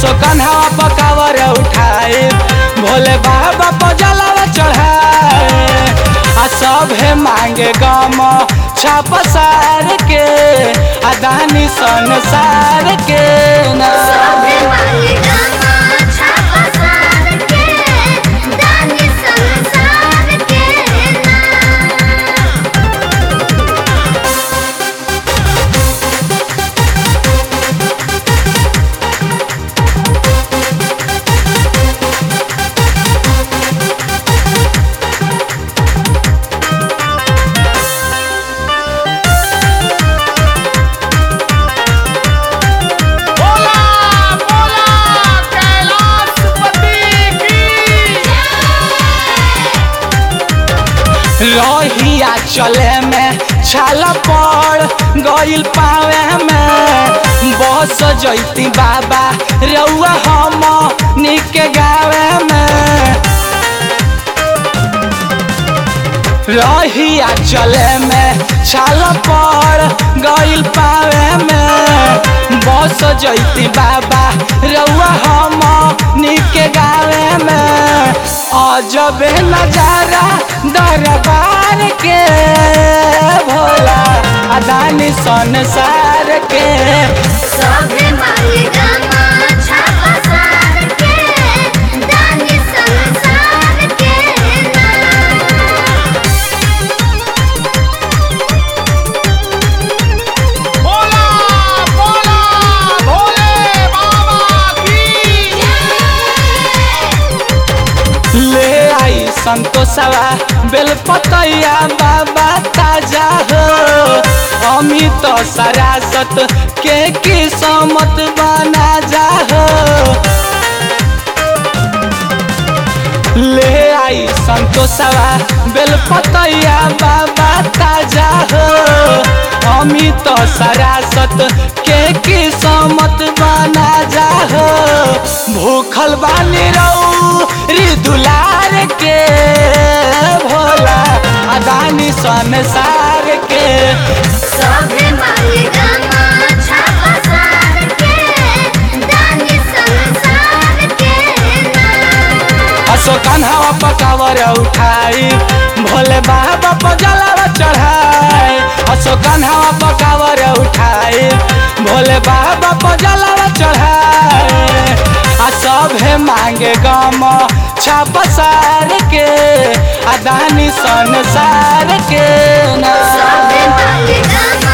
असो कन्हवा पकावर उठाए भोले बाबा पजलवा चढ़ाए आ सभे मांगे गम छाप सार के आ दानी संसार के ना सभे मांगे गामा छापा सार के दानी संसार के नाम बोला बोला कैलाशपति की रहिया चले में छाल पड़ गइल पावे में बस जैती बाबा रउआ हम निके गावे में रहिया चले में छाल पड़ गइल पावे में बस जैती बाबा रउआ हम निके गावे में अजबे नजारा दरबार के भोला अदानी संसार के सभे मांगे गामा छापा सार के दानी संसार के नाम बोला बोला भोले बाबा की ले आई संतोषवा बेलपतैया बाबा ताजा हो अमित सरासत के किस्मत बना जा हो ले आई संतोषवा बेलपतैया बाबा ताजा हो अमित सरासत के किस्मत बना जा हो भूखल बानी रहू री दुलार के भोला अदानी संसार के सभे मांगे गामा छापा सार के दानी संसार के नाम असो कन्हवा पकावर उठाई भोले बाबा पजलवा चढ़ाई असो कन्हवा पकावर उठाई भोले बाबा पजलवा चढ़ाई आ सभे मांगे गम छाप सार के आ दानी संसार के ना सभे मांगे गामा